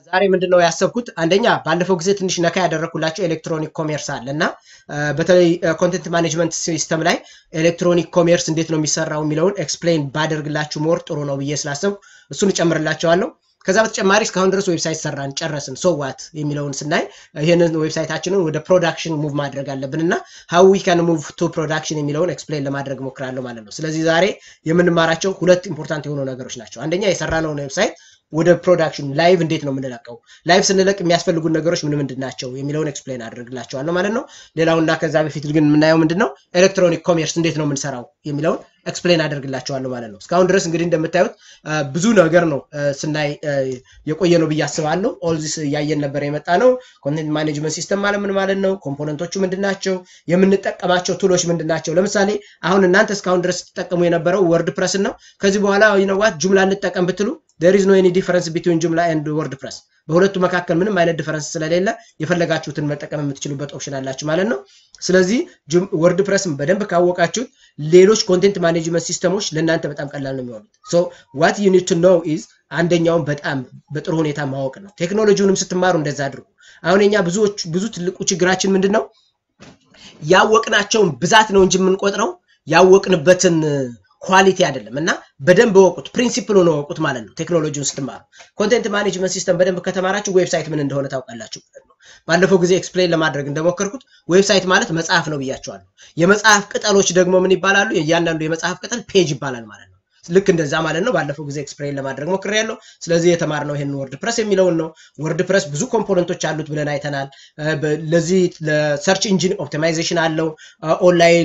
ዛሬ ምንድነው ያሰብኩት አንደኛ ባለፈው ጊዜ ትንሽ ነካ ያደረኩላቸው ኤሌክትሮኒክ ኮሜርስ አለ እና በተለይ ኮንቴንት ማኔጅመንት ሲስተም ላይ ኤሌክትሮኒክ ኮሜርስ እንዴት ነው የሚሰራው የሚለውን ኤክስፕሌን ባደርግላችሁ ሞር ጥሩ ነው ብዬ ስላሰብኩ እሱን እጨምርላቸዋለሁ። ከዛ በተጨማሪ እስካሁን ድረስ ዌብሳይት ሰራን ጨረስን፣ ሶዋት የሚለውን ስናይ ይህንን ዌብሳይታችንን ወደ ፕሮዳክሽን ሙቭ ማድረግ አለብን እና ሀው ዊ ካን ሙቭ ቱ ፕሮዳክሽን የሚለውን ኤክስፕሌን ለማድረግ ሞክራለሁ ማለት ነው። ስለዚህ ዛሬ የምንማራቸው ሁለት ኢምፖርታንት የሆኑ ነገሮች ናቸው። አንደኛ የሰራነውን ዌብሳይት ወደ ፕሮዳክሽን ላይቭ እንዴት ነው የምንለቀው፣ ላይቭ ስንለቅ የሚያስፈልጉን ነገሮች ምን ምንድን ናቸው የሚለውን ኤክስፕሌን አድርግላቸዋለሁ ማለት ነው። ሌላውና ከዛ በፊት ግን የምናየው ምንድን ነው ኤሌክትሮኒክ ኮሜርስ እንዴት ነው የምንሰራው የሚለውን ኤክስፕሌን አድርግላቸዋለሁ ማለት ነው። እስካሁን ድረስ እንግዲህ እንደምታዩት ብዙ ነገር ነው ስናይ የቆየ ነው ብዬ አስባለሁ። ኦልዚስ እያየን ነበር የመጣ ነው። ኮንቴንት ማኔጅመንት ሲስተም ማለት ምን ማለት ነው? ኮምፖነንቶቹ ምንድን ናቸው? የምንጠቀማቸው ቱሎች ምንድን ናቸው? ለምሳሌ አሁን እናንተ እስካሁን ድረስ ስትጠቀሙ የነበረው ወርድ ፕረስን ነው። ከዚህ በኋላ ይነዋት ጁምላ እንጠቀም ብትሉ ዴር ኢዝ ኖ ኤኒ ዲፈረንስ ቢትዊን ጁምላ ኤንድ ወርድ ፕረስ በሁለቱ መካከል ምንም አይነት ዲፈረንስ ስለሌለ የፈለጋችሁትን መጠቀም የምትችሉበት ኦፕሽን አላችሁ ማለት ነው። ስለዚህ ወርድ ፕረስን በደንብ ካወቃችሁት ሌሎች ኮንቴንት ማኔጅመንት ሲስተሞች ለእናንተ በጣም ቀላል ነው የሚሆኑት። ሶ ዋት ዩ ኒድ ቱ ኖው ኢዝ አንደኛውን በጣም በጥሩ ሁኔታ ማወቅ ነው። ቴክኖሎጂውንም ስትማሩ እንደዛ አድርጉ። አሁን የኛ ብዙዎች ብዙ ትልቁ ችግራችን ምንድን ነው? ያወቅናቸውን ብዛት ነው እንጂ የምንቆጥረው ያወቅንበትን ኳሊቲ አይደለም። እና በደንብ ወቁት፣ ፕሪንሲፕሉን ወቁት ማለት ነው። ቴክኖሎጂውን ስትማሩ ኮንቴንት ማኔጅመንት ሲስተም በደንብ ከተማራችሁ ዌብሳይት ምን እንደሆነ ታውቃላችሁ ማለት ነው። ባለፈው ጊዜ ኤክስፕሌን ለማድረግ እንደሞከርኩት ዌብሳይት ማለት መጽሐፍ ነው ብያቸዋለሁ። የመጽሐፍ ቅጠሎች ደግሞ ምን ይባላሉ? እያንዳንዱ የመጽሐፍ ቅጠል ፔጅ ይባላል ማለት ነው። ልክ እንደዛ ማለት ነው። ባለፈው ጊዜ ኤክስፕሌን ለማድረግ ሞክሬያለሁ። ስለዚህ የተማርነው ይሄን ወርድ ፕረስ የሚለውን ነው። ወርድ ፕረስ ብዙ ኮምፖነንቶች አሉት ብለን አይተናል። ለዚህ ለሰርች ኢንጂን ኦፕቲማይዜሽን አለው። ኦንላይን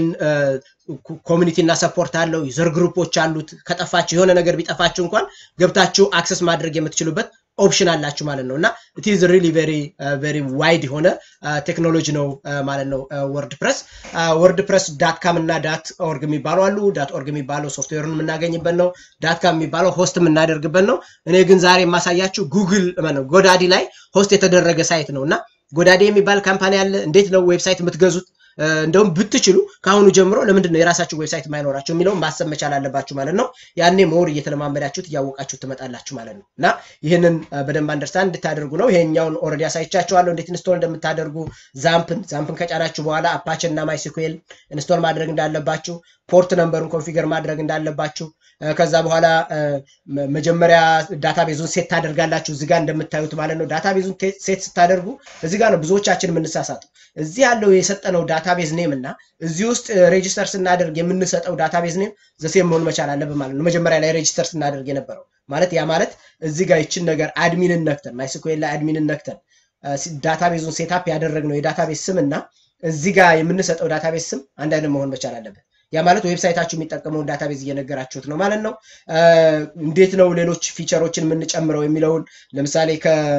ኮሚኒቲ እና ሰፖርት አለው። ዩዘር ግሩፖች አሉት። ከጠፋችሁ የሆነ ነገር ቢጠፋችሁ እንኳን ገብታችሁ አክሰስ ማድረግ የምትችሉበት ኦፕሽን አላችሁ ማለት ነው እና ኢት ኢዝ ሪሊ ቬሪ ቬሪ ዋይድ የሆነ ቴክኖሎጂ ነው ማለት ነው ወርድ ፕረስ። ወርድ ፕረስ ዳት ካም እና ዳት ኦርግ የሚባሉ አሉ። ዳት ኦርግ የሚባለው ሶፍትዌሩን የምናገኝበት ነው። ዳት ካም የሚባለው ሆስት የምናደርግበት ነው። እኔ ግን ዛሬ የማሳያችሁ ጉግል ጎዳዲ ላይ ሆስት የተደረገ ሳይት ነው እና ጎዳዲ የሚባል ካምፓኒ አለ። እንዴት ነው ዌብሳይት የምትገዙት? እንደውም ብትችሉ ከአሁኑ ጀምሮ ለምንድን ነው የራሳችሁ ዌብሳይት የማይኖራቸው የሚለውን ማሰብ መቻል አለባችሁ ማለት ነው። ያኔ ሞር እየተለማመዳችሁት እያወቃችሁ ትመጣላችሁ ማለት ነው እና ይህንን በደንብ አንደርስታንድ እንድታደርጉ ነው። ይሄኛውን ኦልሬዲ አሳይቻችኋለሁ እንዴት ኢንስቶል እንደምታደርጉ። ዛምፕን ዛምፕን ከጫናችሁ በኋላ አፓችን እና ማይስኩዌል ኢንስቶል ማድረግ እንዳለባችሁ፣ ፖርት ነምበሩን ኮንፊገር ማድረግ እንዳለባችሁ ከዛ በኋላ መጀመሪያ ዳታቤዙን ሴት ታደርጋላችሁ እዚህ ጋር እንደምታዩት ማለት ነው። ዳታቤዙን ሴት ስታደርጉ እዚህ ጋር ነው ብዙዎቻችን የምንሳሳተው። እዚህ ያለው የሰጠነው ዳታቤዝ ኔም እና እዚህ ውስጥ ሬጂስተር ስናደርግ የምንሰጠው ዳታቤዝ ኔም ዘሴም መሆን መቻል አለብን ማለት ነው። መጀመሪያ ላይ ሬጂስተር ስናደርግ የነበረው ማለት ያ ማለት እዚህ ጋር ይችን ነገር አድሚንን ነክተን ማይስኩዌል ላይ አድሚንን ነክተን ዳታቤዙን ሴታፕ ያደረግነው የዳታቤዝ ስም እና እዚህ ጋር የምንሰጠው ዳታቤዝ ስም አንድ አይነት መሆን መቻል አለብን። ያ ማለት ዌብሳይታችሁ የሚጠቀመውን ዳታቤዝ እየነገራችሁት ነው ማለት ነው። እንዴት ነው ሌሎች ፊቸሮችን የምንጨምረው የሚለውን ለምሳሌ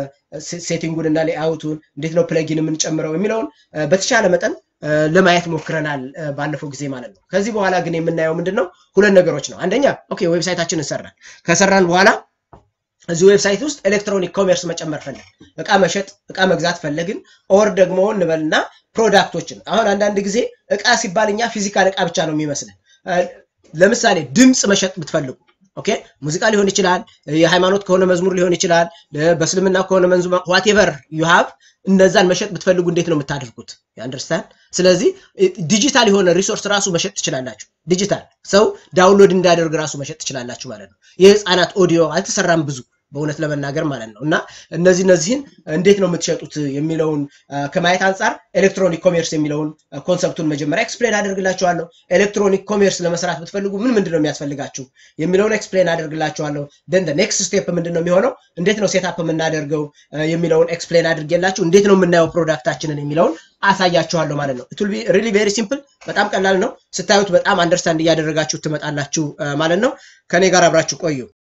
ከሴቲንጉን እና ሌአውቱን እንዴት ነው ፕለጊን የምንጨምረው የሚለውን በተቻለ መጠን ለማየት ሞክረናል ባለፈው ጊዜ ማለት ነው። ከዚህ በኋላ ግን የምናየው ምንድን ነው? ሁለት ነገሮች ነው። አንደኛ ኦኬ ዌብሳይታችን እንሰራን ከሰራን በኋላ እዚህ ዌብሳይት ውስጥ ኤሌክትሮኒክ ኮሜርስ መጨመር ፈለግን፣ እቃ መሸጥ እቃ መግዛት ፈለግን። ኦር ደግሞ እንበልና ፕሮዳክቶችን አሁን አንዳንድ ጊዜ እቃ ሲባል እኛ ፊዚካል እቃ ብቻ ነው የሚመስለን። ለምሳሌ ድምፅ መሸጥ ብትፈልጉ ኦኬ ሙዚቃ ሊሆን ይችላል፣ የሃይማኖት ከሆነ መዝሙር ሊሆን ይችላል፣ በእስልምና ከሆነ መንዙማ ዋቴቨር ዩ ሃቭ እነዛን መሸጥ ብትፈልጉ እንዴት ነው የምታደርጉት? አንደርስታንድ። ስለዚህ ዲጂታል የሆነ ሪሶርስ ራሱ መሸጥ ትችላላችሁ። ዲጂታል ሰው ዳውንሎድ እንዳደርግ ራሱ መሸጥ ትችላላችሁ ማለት ነው። የህፃናት ኦዲዮ አልተሰራም ብዙ በእውነት ለመናገር ማለት ነው። እና እነዚህ እነዚህን እንዴት ነው የምትሸጡት የሚለውን ከማየት አንጻር ኤሌክትሮኒክ ኮሜርስ የሚለውን ኮንሰፕቱን መጀመሪያ ኤክስፕሌን አደርግላችኋለሁ። ኤሌክትሮኒክ ኮሜርስ ለመስራት ብትፈልጉ ምን ምንድን ነው የሚያስፈልጋችሁ የሚለውን ኤክስፕሌን አደርግላችኋለሁ። ደን ኔክስት ስቴፕ ምንድን ነው የሚሆነው፣ እንዴት ነው ሴታፕ የምናደርገው የሚለውን ኤክስፕሌን አድርጌላችሁ፣ እንዴት ነው የምናየው ፕሮዳክታችንን የሚለውን አሳያችኋለሁ ማለት ነው። ኢት ዊል ቢ ሪሊ ቬሪ ሲምፕል፣ በጣም ቀላል ነው። ስታዩት በጣም አንደርስታንድ እያደረጋችሁ ትመጣላችሁ ማለት ነው። ከኔ ጋር አብራችሁ ቆዩ።